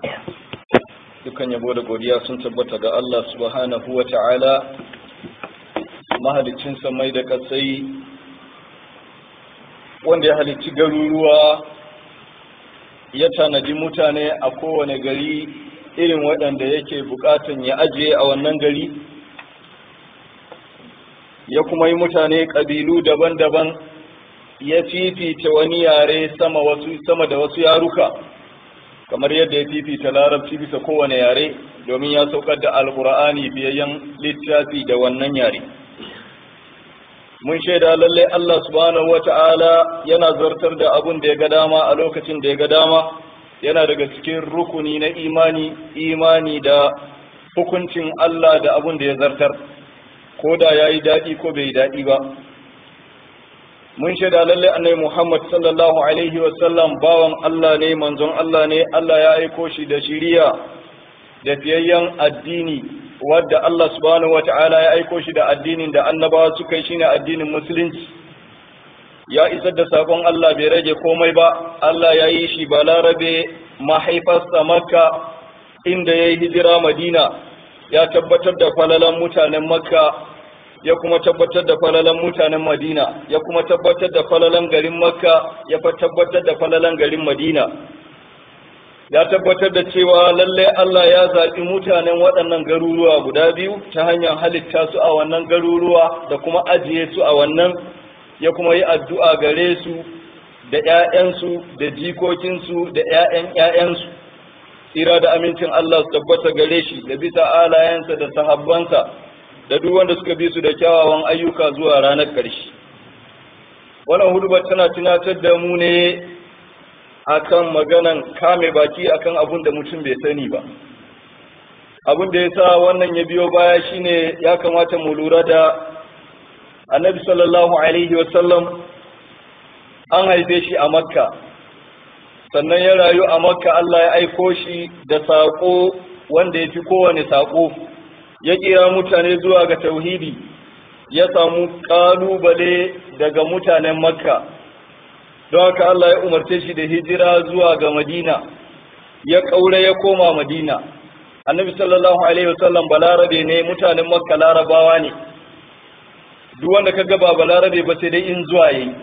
dukan yabo da godiya sun tabbata ga Allah subhanahu wa ta'ala mahalicin samai da kasai wanda ya halicci garuruwa ya tanadi mutane a kowane gari irin waɗanda yake buƙatan ya ajiye a wannan gari ya kuma yi mutane ƙabilu daban-daban ya fifita wani yare sama, wasu, sama da wasu yaruka kamar yadda ya fifita larabci bisa kowane yare domin ya saukar da alkur'ani biyayyen littafi da wannan yare mun shaida lallai Allah subhanahu wata'ala yana zartar da abun da ya ga dama a lokacin da ya ga dama yana daga cikin rukuni na imani imani da hukuncin Allah da abun da ya zartar ko da ya yi daɗi ko bai yi daɗi ba mun shaida lallai annai Muhammad sallallahu alaihi wasallam bawan Allah ne manzon Allah ne Allah ya aiko shi da shiriya da fiyayyen addini wadda Allah subhanahu wata'ala ya aiko shi da addinin da annabawa suka yi shine addinin musulunci ya isar da sakon Allah bai rage komai ba Allah ya yi shi balarabe mahaifarsa makka inda ya yi hijira madina ya tabbatar da falalan mutanen makka ya kuma tabbatar da falalan mutanen madina ya kuma tabbatar da falalan garin makka ya tabbatar da falalan garin madina ya tabbatar da cewa lallai Allah ya zaɓi mutanen waɗannan garuruwa guda biyu ta hanyar halitta su a wannan garuruwa da kuma ajiye su a wannan ya kuma yi addu'a gare su da ‘ya'yansu da jikokinsu da ‘ya'yan ‘ya'yansu tsira da amincin Allah su tabbata gare shi da bisa alayensa da sahabbansa da duk wanda suka bi su da kyawawan ayyuka zuwa ranar ƙarshe wannan hudubar tana tunatar da mu ne akan maganan kame baki akan abun da mutum bai sani ba abun da ya sa wannan ya biyo baya shine ya kamata mu lura da annabi sallallahu alaihi wasallam an haife shi a makka sannan ya rayu a makka Allah ya aiko shi da saƙo wanda ya fi kowane saƙo ya kira mutane zuwa ga tauhidi ya samu ƙalubale daga mutanen makka don haka Allah ya umarce shi da hijira zuwa ga Madina ya kaure ya koma Madina annabi sallallahu alaihi wasallam balarabe ne mutanen makka larabawa ne duk wanda kaga ba balarabe ba sai dai in zuwa yayi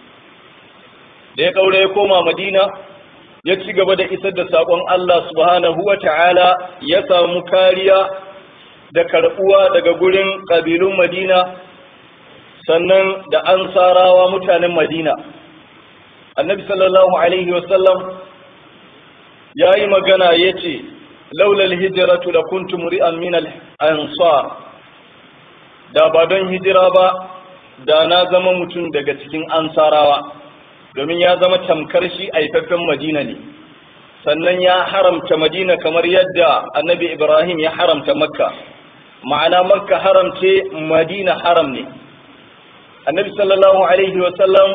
da ya kaure ya koma Madina ya ci gaba da isar da sakon Allah subhanahu wata'ala ya samu kariya da karbuwa daga gurin kabilun Madina sannan da ansarawa mutanen Madina annabi sallallahu alaihi wasallam ya yi magana ya ce laulal hijiratu da kuntum ri'an min ansar da ba don hijira ba da na zama mutum daga cikin ansarawa domin ya zama tamkar shi aifaffen madina ne sannan ya haramta madina kamar yadda annabi ibrahim ya haramta makka ma'ana makka haramce madina haram ne annabi sallallahu alaihi wasallam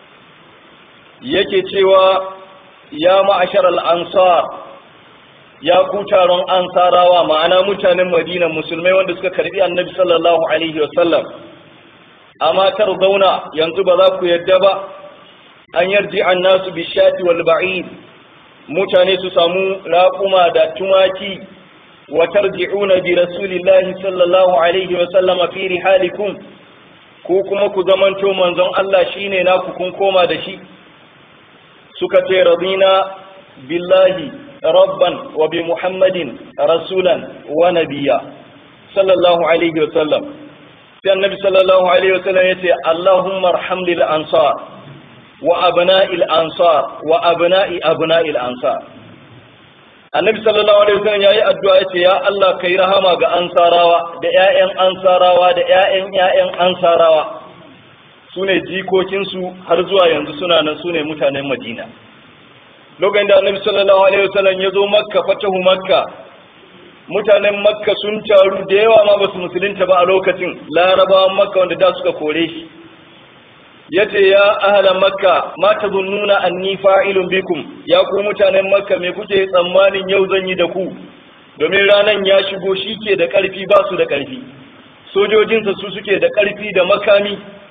yake cewa ya ma'ashar al'ansar ya ku taron ansarawa ma'ana mutanen madina musulmai wanda suka karbi annabi sallallahu alaihi wasallam amma tar zauna yanzu ba za ku yadda ba an yarji an nasu bishati wal ba'id mutane su samu raƙuma da tumaki wa tarji'una bi rasulillahi sallallahu alaihi wasallama fi rihalikum ko kuma ku zamanto manzon Allah shine naku kun koma da shi suka ce radina billahi rabban wa bi muhammadin rasulan wa nabiya sallallahu alaihi wasallam sai annabi sallallahu alaihi wasallam yace allahumma arham lil ansar wa abna'il ansar wa abna'i abna'il ansar annabi sallallahu alaihi wasallam yayi addu'a yace ya Allah kai rahama ga ansarawa da ƴaƴan ansarawa da ƴaƴan ƴaƴan ansarawa su ne jikokinsu har zuwa yanzu suna nan su ne mutanen madina lokacin da annabi sallallahu alaihi wasallam ya zo makka fatahu makka mutanen makka sun taru da yawa ma basu musulunta ba a lokacin larabawan makka wanda da suka kore shi yace ya ahla makka ma tazunnuna anni fa'ilun bikum ya ku mutanen makka me kuke tsammanin yau zan yi da ku domin ranan ya shigo shi ke da karfi ba su da karfi sojojinsa su suke da karfi da makami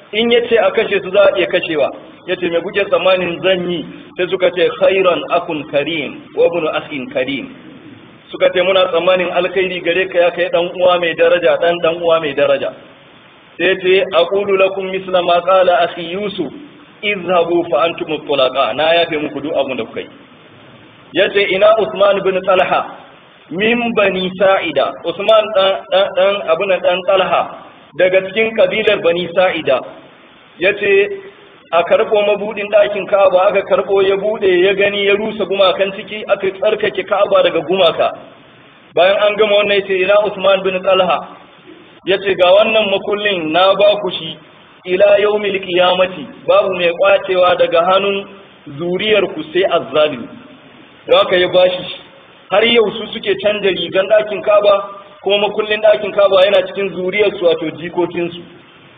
in ya ce a kashe su za a iya kashewa ya ce mai kuke tsammanin zan yi sai suka ce khairan akun karim wa ibn akhin karim suka ce muna tsammanin alkhairi gare ka ya kai dan uwa mai daraja dan dan uwa mai daraja sai ce aqulu lakum misla ma qala akhi yusuf izhabu fa antum tulaqa na yafe muku duk abin da kuka yi yace ina usman bin talha min bani sa'ida usman dan dan abun dan talha daga cikin kabilar bani sa'ida yace a karɓo mabudin ɗakin Ka'aba aka karɓo ya bude ya gani ya rusa gumakan ciki aka tsarkake Ka'aba daga gumaka bayan an gama wannan yace ina Usman bin Talha yace ga wannan makullin na ba ku shi ila yaumil qiyamati babu mai kwacewa daga hannun zuriyar ku sai azzalimi haka ya bashi har yau su suke canja rigan ɗakin Ka'aba kuma makullin ɗakin Ka'aba yana cikin zuriyar su wato jikokin su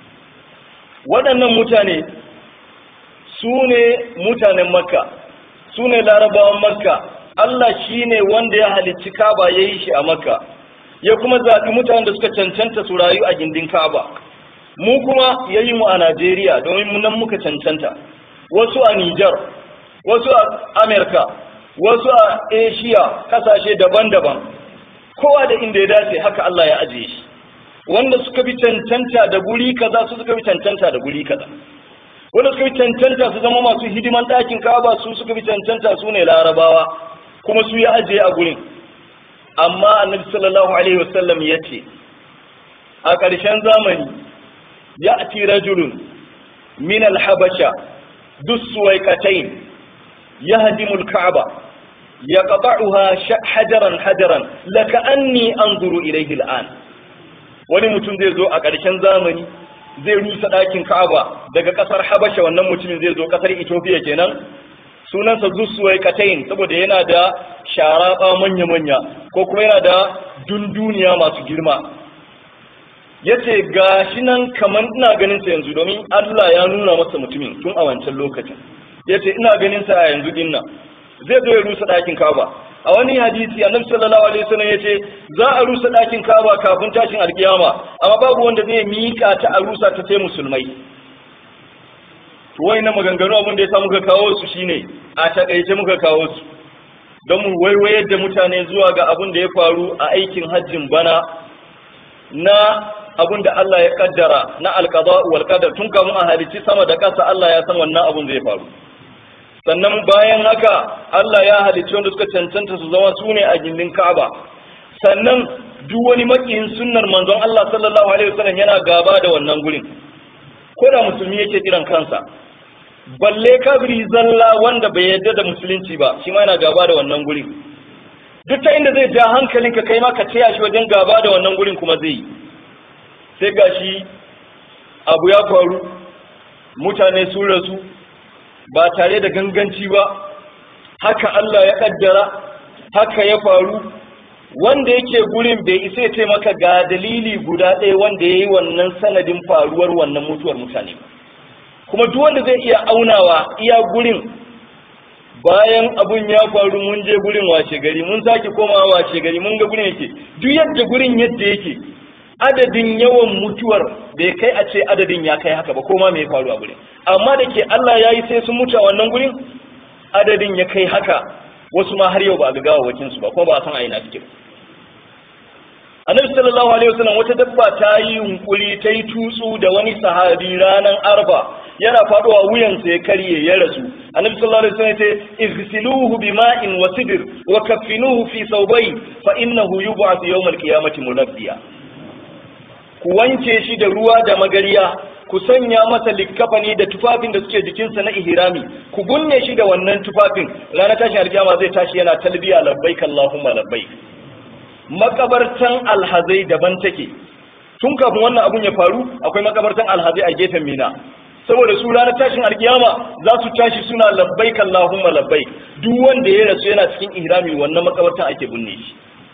waɗannan mutane su ne mutanen makka su ne larabawan makka Allah shi ne wanda ya halicci kaba ya yi shi a makka ya kuma zaɓi mutanen da suka cancanta su rayu a gindin kaba mu kuma ya yi mu a najeriya domin nan muka cancanta wasu a nijar wasu a amerika wasu a asia kasashe daban-daban kowa da inda ya dace haka Allah ya ajiye shi wanda suka bi cancanta da guri kaza su suka bi cancanta da guri kaza wanda suka bi cancanta su zama masu hidiman ɗakin kaba su suka bi cancanta su ne larabawa kuma su ya ajiye a gurin amma annabi sallallahu alaihi wasallam ya ce a ƙarshen zamani ya ati rajulun min alhabasha dussuwaikatain yahdimu alka'aba yaqta'uha hajaran hajaran laka anni anzuru ilayhi al'an wani mutum zai zo a ƙarshen zamani zai rusa ɗakin Ka'aba daga ƙasar Habasha wannan mutumin zai zo ƙasar Ethiopia kenan sunansa Zusuwai Katayin saboda yana da sharaɓa manya-manya ko kuma yana da dunduniya masu girma yace gashi nan kaman ina ganin sa yanzu domin Allah ya nuna masa mutumin tun a wancan lokacin yace ina ganin sa a yanzu din nan zai zo ya rusa ɗakin Ka'aba a wani hadisi annabi sallallahu alaihi wasallam yace za a rusa ɗakin Ka'aba kafin tashin alkiyama amma babu wanda zai mika ta a rusa ta sai musulmai to wayannan maganganu abin da ya sa muka kawo su shine a takaice muka kawo su don mu waiwayar da mutane zuwa ga abin da ya faru a aikin hajjin bana na abin da Allah ya kaddara na alqada wal qadar tun kamun a halicci sama da ƙasa Allah ya san wannan abin zai faru sannan bayan haka Allah ya halicci wanda suka cancanta su zama su ne a gindin Ka'aba sannan duk wani makiyin sunnar manzon Allah sallallahu alaihi wasallam yana gaba da wannan gurin ko da musulmi yake kiran kansa balle kabiri zalla wanda bai yarda da musulunci ba shi ma yana gaba da wannan gurin duk ta inda zai ja hankalinka kai ma ka taya shi wajen gaba da wannan gurin kuma zai yi sai gashi abu ya faru mutane sun rasu ba tare da ganganci ba haka Allah ya kaddara haka ya faru wanda yake gurin bai isa ya ce maka ga dalili guda ɗaya wanda ya yi wannan sanadin faruwar wannan mutuwar mutane kuma duk wanda zai iya aunawa iya gurin bayan abun ya faru mun je gurin washe gari mun sake komawa washe gari mun ga gurin yake duk yadda gurin yadda yake adadin yawan mutuwar bai kai a ce adadin ya kai haka ba koma mai faru a gurin amma da ke Allah ya yi sai sun mutu a wannan gurin adadin ya kai haka wasu ma har yau ba a ga gawawakin su ba kuma ba a san a ina suke annabi sallallahu alaihi wasallam wata dabba ta yi yunkuri ta yi tutsu da wani sahabi ranar arba yana faduwa wuyansa ya karye ya rasu annabi sallallahu alaihi wasallam ya ce igsiluhu bima'in wa sidr wa kaffinuhu fi thawbay fa innahu yub'ath yawm al-qiyamati munabbiya ku wanke shi da ruwa da magariya ku sanya masa likkafani da tufafin da suke jikinsa na ihrami ku gunne shi da wannan tufafin ranar tashin alkiyama zai tashi yana talbiya labbaik allahumma labbaik makabartan alhazai daban take tun kafin wannan abun ya faru akwai makabartan alhazai a gefen mina saboda su ranar tashin alkiyama za su tashi suna labbaik allahumma labbaik duk wanda ya rasu yana cikin ihrami wannan makabartan ake binne shi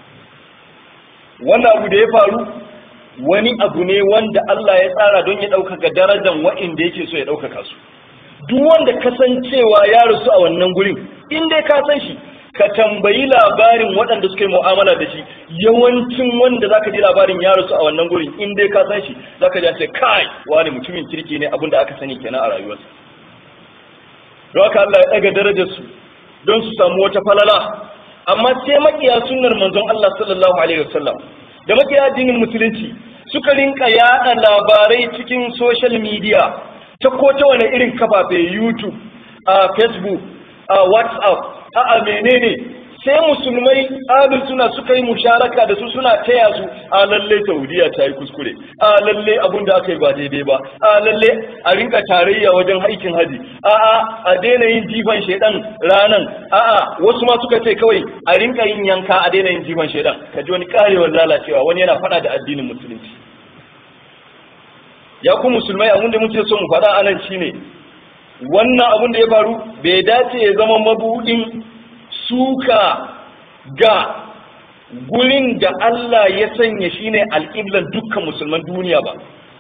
wannan abu da ya faru wani abu ne wanda Allah ya tsara don ya ɗaukaka darajar wa'inda yake so ya ɗaukaka su duk wanda kasancewa ya rasu a wannan gurin in dai ka san shi ka tambayi labarin waɗanda suka yi mu'amala da shi yawancin wanda zaka ji labarin ya rasu a wannan gurin in dai ka san shi zaka ji ce kai wani mutumin kirki ne abin da aka sani kenan a rayuwarsa don haka Allah ya ɗaga darajar su don su samu wata falala amma sai makiya sunnar manzon Allah sallallahu alaihi wasallam da makiya addinin musulunci suka rinka yada labarai cikin social media ta ko ta wani irin kafafe YouTube a Facebook a WhatsApp a a menene sai musulmai abin suna suka yi musharaka da su suna taya su a lalle Saudiya ta yi kuskure a lalle abun da aka yi ba daidai ba a lalle a rinka tarayya wajen aikin haji a a a daina yin jifan shedan ranan a a wasu ma suka ce kawai a rinka yin yanka a daina yin jifan shedan ka ji wani karewar lalacewa wani yana fada da addinin musulunci ya ku musulmai abin da muke so mu faɗa anan shine wannan abin da ya faru bai dace ya zama mabudin suka ga gurin da Allah ya sanya shine alƙiblan dukkan musulman duniya ba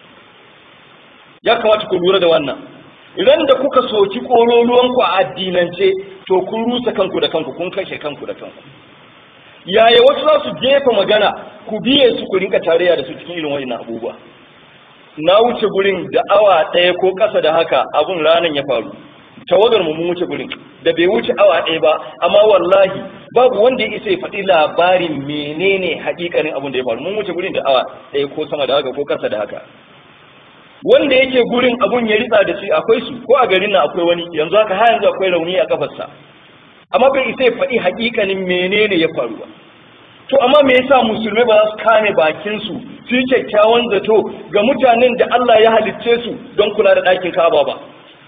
ya kamata ku lura da wannan idan da kuka soki ƙololuwanku a addinance to kun rusa kanku da kanku kun kashe kanku da kanku yaya wasu za su jefa magana ku biye su ku rinka tarayya da su cikin irin wa'in abubuwa na wuce gurin da awa ɗaya ko ƙasa da haka abun ranar ya faru tawagar mu mun wuce gurin da bai wuce awa ɗaya ba amma wallahi babu wanda ya isa ya faɗi labarin menene haƙiƙanin abun da ya faru mun wuce gurin da awa ɗaya ko sama da haka ko ƙasa da haka wanda yake gurin abun ya ritsa da shi akwai su ko a garin nan akwai wani yanzu haka har yanzu akwai rauni a kafarsa amma bai isa ya faɗi haƙiƙanin menene ya faru ba to amma me yasa musulmai ba za su kame bakin su su yi kyakkyawan zato ga mutanen da Allah ya halicce su don kula da ɗakin Ka'aba ba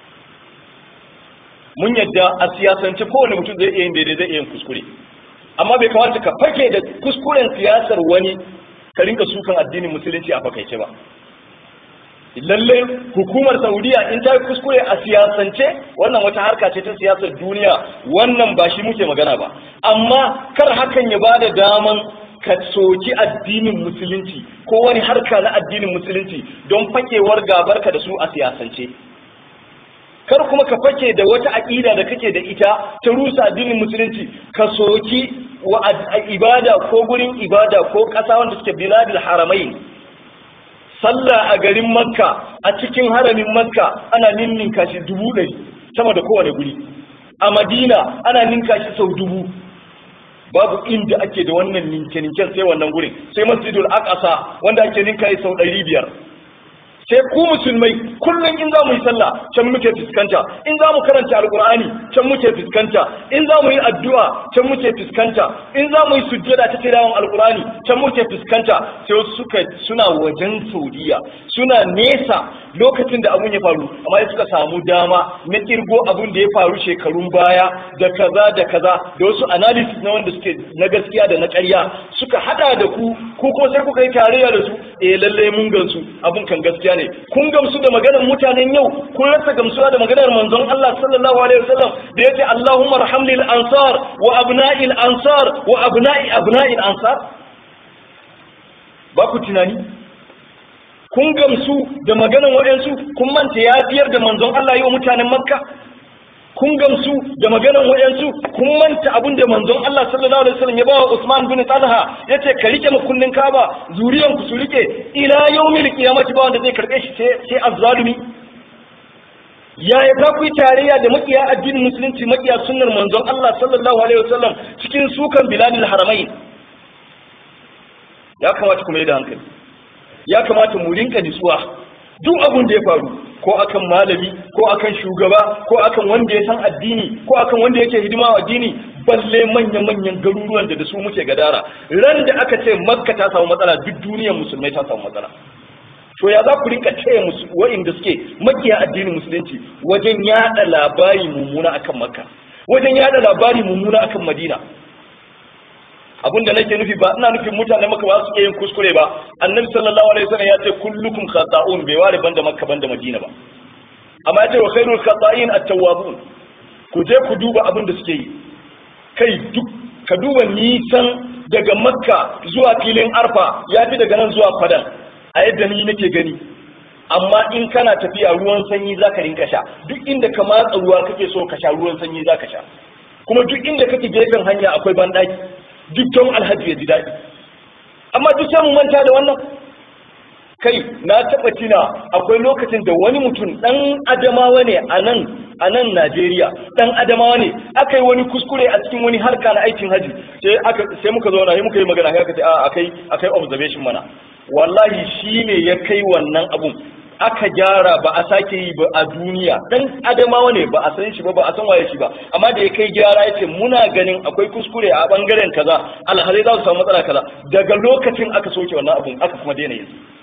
mun yadda a siyasance kowane mutum zai iya yin daidai zai iya yin kuskure amma bai kamata ka fake da kuskuren siyasar wani ka rinka sukan addinin musulunci a fakaice ba lalle hukumar saudiya in ta yi kuskure a siyasance wannan wata harka ce ta siyasar duniya wannan ba shi muke magana ba amma kar hakan ya ba da daman ka soki addinin musulunci ko wani harka na addinin musulunci don fakewar gabarka da su a siyasance kar kuma ka fake da wata aƙida da kake da ita ta rusa addinin musulunci ka soki wa ibada ko gurin ibada ko ƙasa wanda suke biladil haramai sallah a garin makka a cikin haramin makka ana ninninka shi dubu ɗari sama da kowane guri a madina ana ninka shi sau dubu babu inda ake da wannan ninke-ninken sai wannan gurin sai masjidul aqsa wanda ake ninka shi sau ɗari biyar sai ku musulmai kullum in za mu yi sallah can muke fuskanta in za mu karanta alkur'ani can muke fuskanta in za mu yi addu'a can muke fuskanta in za mu yi sujjada ta tilawan alkur'ani can muke fuskanta sai suka suna wajen saudiya suna nesa lokacin da abun ya faru amma suka samu dama na kirgo abun da ya faru shekarun baya da kaza da kaza da wasu analysis na wanda suke na gaskiya da na ƙarya suka hada da ku ko kuma sai kuka yi tarayya da su eh lalle mun gansu abun kan gaskiya ne kun gamsu da maganar mutanen yau kun rasa gamsuwa da maganar manzon Allah sallallahu alaihi wasallam da yace Allahumma arhamlil ansar wa abna'il ansar wa abna'i abna'il ansar ba ku tunani kun gamsu da maganar waɗansu kun manta ya biyar da manzon Allah yi wa mutanen Makka kun gamsu da maganar waɗansu kun manta abin da manzon Allah sallallahu alaihi wasallam ya bawa Usman bin Talha yace ka rike makullin Kaaba zuriyan ku su rike ila yawmil qiyamati ba wanda zai karbe shi sai sai azzalumi yaya za ku yi tarayya da makiya addinin musulunci makiya sunnar manzon Allah sallallahu alaihi wasallam cikin sukan biladil haramain ya kamata ku mai da hankali ya kamata mu rinka nitsuwa duk abin da ya faru ko akan malami ko akan shugaba ko akan wanda ya san addini ko akan wanda yake hidima wa addini balle manyan manyan garuruwan da da su muke gadara ran da aka ce makka ta samu matsala duk duniyar musulmai ta samu matsala to ya za ku rinka taya musu wa'inda suke makiya addinin musulunci wajen yada labari mummuna akan makka wajen yada labari mummuna akan madina abin da nake nufi ba ina nufin mutane maka ba su yin kuskure ba annabi sallallahu alaihi wasallam ya ce kullukum khata'un bai ware banda makka banda madina ba amma ya ce wa khairul khata'in at-tawwabun ku je ku duba abin da suke yi kai duk ka duba nisan daga makka zuwa filin arfa ya fi daga nan zuwa fadan a yadda ni nake gani amma in kana tafiya ruwan sanyi zaka rinka sha duk inda ka matsa ruwa kake so ka sha ruwan sanyi zaka sha kuma duk inda kake gefen hanya akwai banɗaki duk don alhaji ya ji daɗi amma duk sai mu manta da wannan kai na taɓa tina akwai lokacin da wani mutum ɗan adamawa ne a nan a nan Najeriya ɗan adamawa ne aka yi wani kuskure a cikin wani harka na aikin haji sai aka sai muka zo na sai muka yi magana sai aka ce a akai akai observation mana wallahi shi ne ya kai wannan abun aka gyara ba a sake yi ba a duniya dan adamawa ne ba a san shi ba ba a san waye shi ba amma da ya kai gyara ya ce muna ganin akwai kuskure a bangaren kaza alhalai za su samu matsala kaza daga lokacin aka soke wannan abun aka kuma daina yin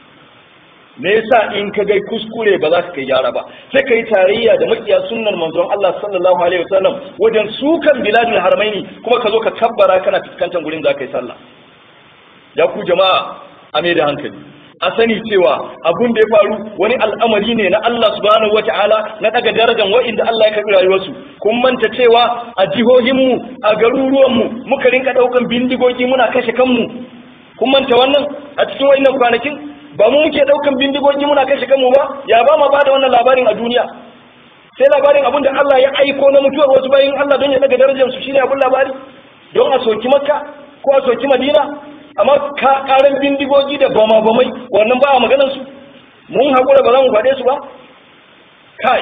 me yasa in ka gai kuskure ba za ka kai gyara ba sai kai tarayya da makiya sunnar manzon Allah sallallahu alaihi wasallam wajen sukan biladul haramaini kuma ka zo ka kabbara kana fuskantar gurin za ka yi sallah ya ku jama'a a mai da hankali a sani cewa abun da ya faru wani al'amari ne na Allah subhanahu wata'ala na daga darajar wa'inda Allah ya karbi rayuwarsu kun manta cewa a jihohinmu a garuruwanmu muka rinka daukan bindigogi muna kashe kanmu kun manta wannan a cikin wa'innan kwanakin ba mu muke daukan bindigogi muna kashe kanmu ba ya ba ma bada wannan labarin a duniya sai labarin abun da Allah ya aiko na mutuwar wasu bayin Allah don ya daga darajar su shine abun labari don a soki makka ko a soki madina amma ka karan bindigogi da bama bamai wannan ba a maganar su mun hakura ba za mu faɗe su ba kai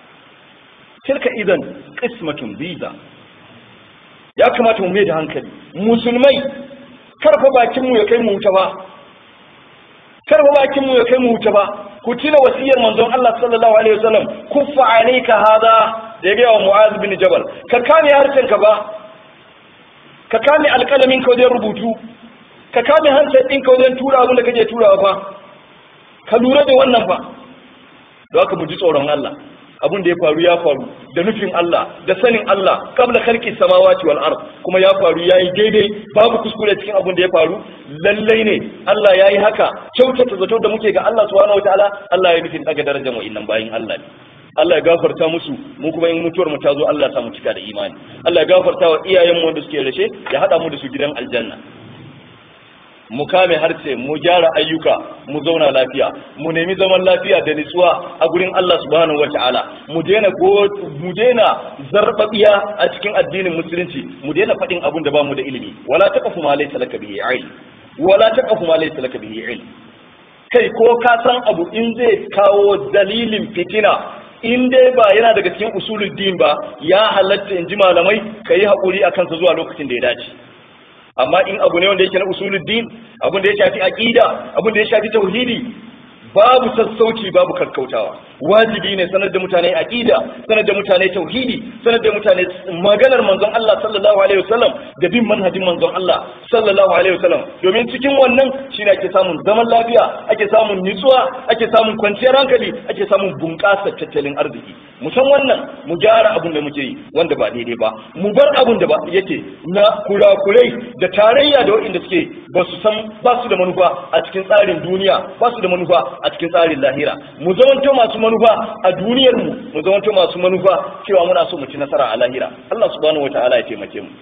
tilka idan qismatun biza ya kamata mu mai da hankali musulmai karfa bakin mu ya kai mu wuta ba kar ba bakin mu ya kai mu wuta ba ku tuna wasiyar manzon Allah sallallahu alaihi wasallam kuffa alayka hada da ya wa Mu'az bin Jabal ka kame harshen ka ba ka kame alƙalamin ka wajen rubutu ka kame harshen ɗin ka wajen tura abin da kake turawa fa ka lura da wannan fa da haka mu ji tsoron Allah abin da ya faru ya faru da nufin Allah da sanin Allah kabla khalqi samawati wal ard kuma ya faru yayi daidai babu kuskure cikin abin da ya faru lallai ne Allah yayi haka kyautata zato da muke ga Allah subhanahu wataala Allah ya nufin daga darajar mu innan bayin Allah ne Allah ya gafarta musu mu kuma in mutuwar mu ta zo Allah ya sa mu cika da imani Allah ya gafarta wa iyayen mu wanda suke rashe ya hada mu da su gidan aljanna mu kame harshe mu gyara ayyuka mu zauna lafiya mu nemi zaman lafiya da nutsuwa a gurin Allah subhanahu wataala mu daina mu daina zarbabiya a cikin addinin musulunci mu daina faɗin abun da bamu da ilimi wala taqfu ma laysa laka bihi ilm wala taqfu ma laysa laka bihi ilm kai ko ka san abu in zai kawo dalilin fitina in dai ba yana daga cikin usulul din ba ya halatta in ji malamai kai hakuri akan sa zuwa lokacin da ya dace amma in abu ne wanda yake na usuluddin abin da ya shafi aqida abin da ya shafi tauhidi babu sassauci babu karkautawa wajibi ne sanar da mutane aqida sanar da mutane tauhidi sanar da mutane maganar manzon Allah sallallahu alaihi wasallam da bin manhajin manzon Allah sallallahu alaihi wasallam domin cikin wannan shine ake samun zaman lafiya ake samun nutsuwa ake samun kwanciyar hankali ake samun bunƙasar tattalin arziki mu san wannan mu gyara abin da muke yi wanda ba daidai ba mu bar abin da ba yake na kurakurai da tarayya da waɗanda suke ba su san ba su da manufa a cikin tsarin duniya ba su da manufa a cikin tsarin lahira mu zamanto masu manufa a duniyar mu mu zamanto masu manufa cewa muna so mu ci nasara a lahira Allah subhanahu wataala ya taimake mu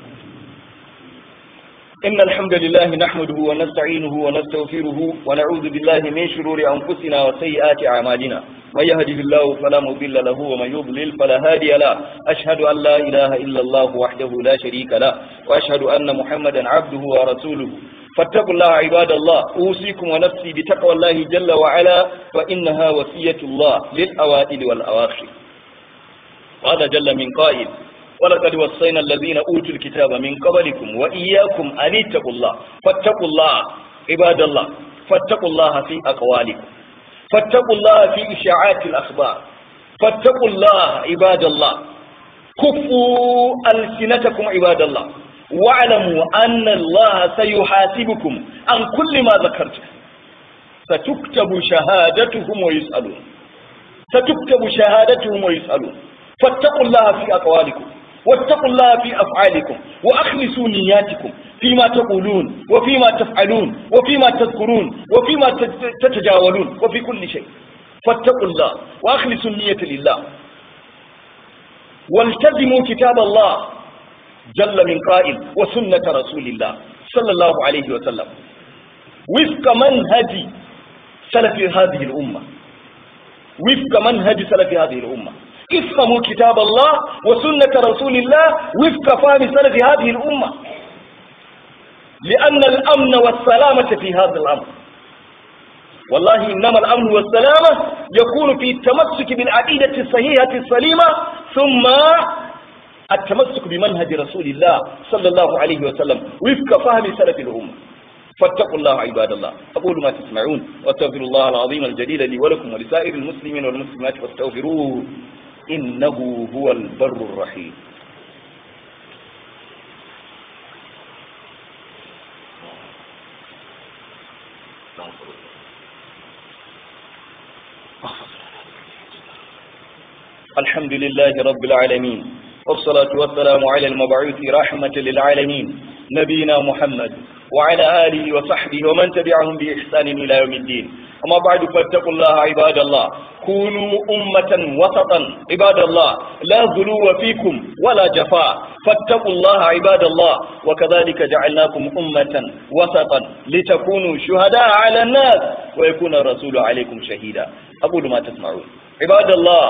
إن الحمد لله نحمده ونستعينه ونستغفره ونعوذ بالله من شرور أنفسنا وسيئات أعمالنا من يهده الله فلا مضل له ومن يضلل فلا هادي له أشهد أن لا إله إلا الله وحده لا شريك له وأشهد أن محمدا عبده ورسوله فاتقوا الله عباد الله أوصيكم ونفسي بتقوى الله جل وعلا فإنها وصية الله للأوائل والأواخر قال جل من قائل ولقد وصينا الذين أوتوا الكتاب من قبلكم وإياكم أن اتقوا الله فاتقوا الله عباد الله فاتقوا الله في أقوالكم فاتقوا الله في إشاعات الأخبار فاتقوا الله عباد الله كفوا ألسنتكم عباد الله واعلموا أن الله سيحاسبكم عن كل ما ذكرت ستكتب شهادتهم ويسألون ستكتب شهادتهم ويسألون فاتقوا الله في أقوالكم واتقوا الله في أفعالكم وأخلصوا نياتكم فيما تقولون وفيما تفعلون وفيما تذكرون وفيما تتجاولون وفي كل شيء فاتقوا الله وأخلصوا النية لله والتزموا كتاب الله جل من قائل وسنة رسول الله صلى الله عليه وسلم وفق منهج سلف هذه الأمة وفق منهج سلف هذه الأمة افهموا كتاب الله وسنة رسول الله وفق فهم سلف هذه الأمة لأن الأمن والسلامة في هذا الأمر والله إنما الأمن والسلامة يكون في التمسك بالعقيدة الصحيحة السليمة ثم التمسك بمنهج رسول الله صلى الله عليه وسلم وفق فهم سلف الأمة فاتقوا الله عباد الله أقول ما تسمعون واستغفر الله العظيم الجليل لي ولكم ولسائر المسلمين والمسلمات فاستغفروه إنه هو البر الرحيم الحمد لله رب العالمين والصلاة والسلام على المبعوث رحمة للعالمين نبينا محمد وعلى آله وصحبه ومن تبعهم بإحسان إلى يوم الدين أما بعد فاتقوا الله عباد الله كونوا أمة وسطا عباد الله لا غلو فيكم ولا جفاء فاتقوا الله عباد الله وكذلك جعلناكم أمة وسطا لتكونوا شهداء على الناس ويكون الرسول عليكم شهيدا أقول ما تسمعون عباد الله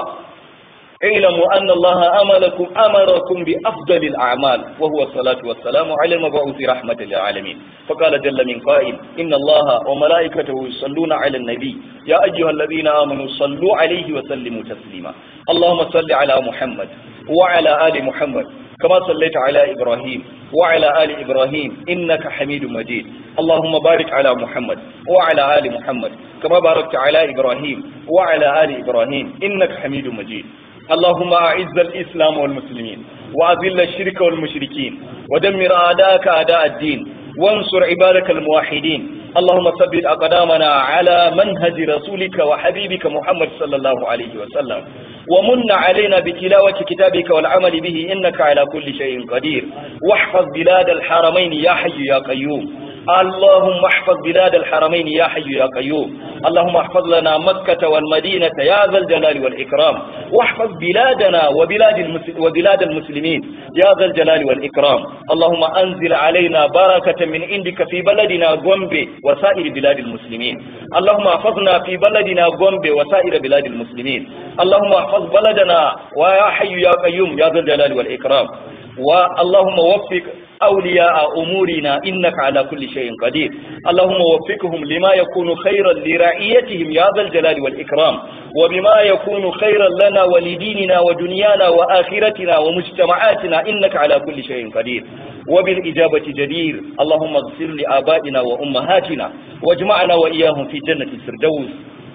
اعلموا أن الله أمركم أمركم بأفضل الأعمال وهو الصلاة والسلام على المبعوث رحمة للعالمين فقال جل من قائل إن الله وملائكته يصلون على النبي يا أيها الذين آمنوا صلوا عليه وسلموا تسليما اللهم صل على محمد وعلى آل محمد كما صليت على إبراهيم وعلى آل إبراهيم إنك حميد مجيد اللهم بارك على محمد وعلى آل محمد كما باركت على إبراهيم وعلى آل إبراهيم إنك حميد مجيد اللهم أعز الإسلام والمسلمين وأذل الشرك والمشركين ودمر أعداءك أعداء الدين وانصر عبادك الموحدين اللهم ثبت أقدامنا على منهج رسولك وحبيبك محمد صلى الله عليه وسلم ومن علينا بتلاوة كتابك والعمل به إنك على كل شيء قدير واحفظ بلاد الحرمين يا حي يا قيوم اللهم احفظ بلاد الحرمين يا حي يا قيوم اللهم احفظ لنا مكة والمدينة يا ذا الجلال والإكرام واحفظ بلادنا وبلاد, المسل وبلاد المسلمين يا ذا الجلال والإكرام اللهم أنزل علينا بركة من عندك في بلدنا غومبي وسائر بلاد المسلمين اللهم احفظنا في بلدنا غومبي وسائر بلاد المسلمين اللهم احفظ بلدنا ويا حي يا قيوم يا ذا الجلال والإكرام واللهم وفق أولياء أمورنا إنك على كل شيء قدير اللهم وفقهم لما يكون خيرا لرعيتهم يا ذا الجلال والإكرام وبما يكون خيرا لنا ولديننا ودنيانا وآخرتنا ومجتمعاتنا إنك على كل شيء قدير وبالإجابة جدير اللهم اغفر لآبائنا وأمهاتنا واجمعنا وإياهم في جنة الفردوس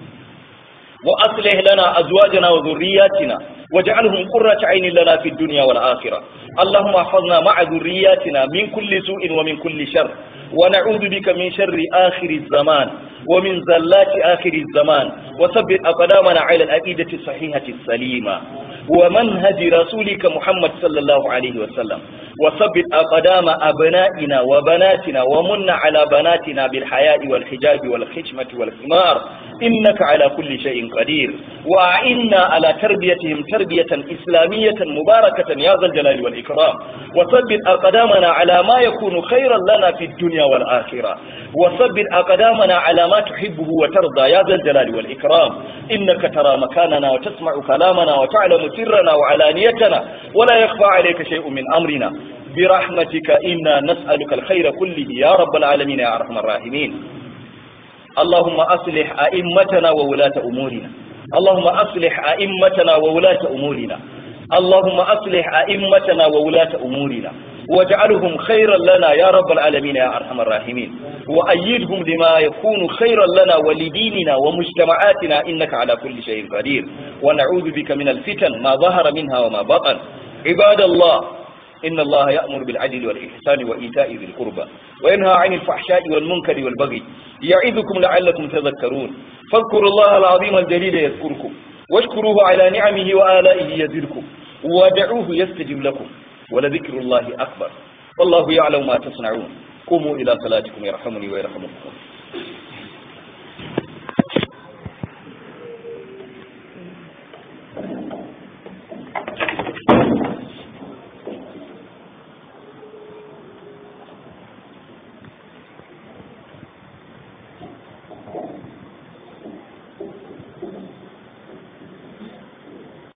وأصلح لنا أزواجنا وذرياتنا واجعلهم قرة عين لنا في الدنيا والآخرة اللهم احفظنا مع ذرياتنا من كل سوء ومن كل شر ونعوذ بك من شر آخر الزمان ومن زلات آخر الزمان وثبت أقدامنا على العقيدة الصحيحة السليمة ومنهج رسولك محمد صلى الله عليه وسلم وثبت أقدام أبنائنا وبناتنا ومن على بناتنا بالحياء والحجاب والخشمة والثمار إنك على كل شيء قدير وأعنا على تربيتهم تربية إسلامية مباركة يا ذا الجلال والإكرام وثبت أقدامنا على ما يكون خيرا لنا في الدنيا والآخرة وثبت أقدامنا على ما تحبه وترضى يا ذا الجلال والإكرام إنك ترى مكاننا وتسمع كلامنا وتعلم سرنا وعلانيتنا ولا يخفى عليك شيء من أمرنا برحمتك إنا نسألك الخير كله يا رب العالمين يا أرحم الراحمين اللهم أصلح أئمتنا وولاة أمورنا اللهم أصلح أئمتنا وولاة أمورنا اللهم أصلح أئمتنا وولاة أمورنا واجعلهم خيرا لنا يا رب العالمين يا أرحم الراحمين وأيدهم لما يكون خيرا لنا ولديننا ومجتمعاتنا إنك على كل شيء قدير ونعوذ بك من الفتن ما ظهر منها وما بطن عباد الله إن الله يأمر بالعدل والإحسان وإيتاء ذي القربى وينهى عن الفحشاء والمنكر والبغي يعظكم لعلكم تذكرون فاذكروا الله العظيم الجليل يذكركم واشكروه على نعمه وآلائه يزدكم ودعوه يستجب لكم ولذكر الله أكبر والله يعلم ما تصنعون قوموا إلى صلاتكم يرحمني ويرحمكم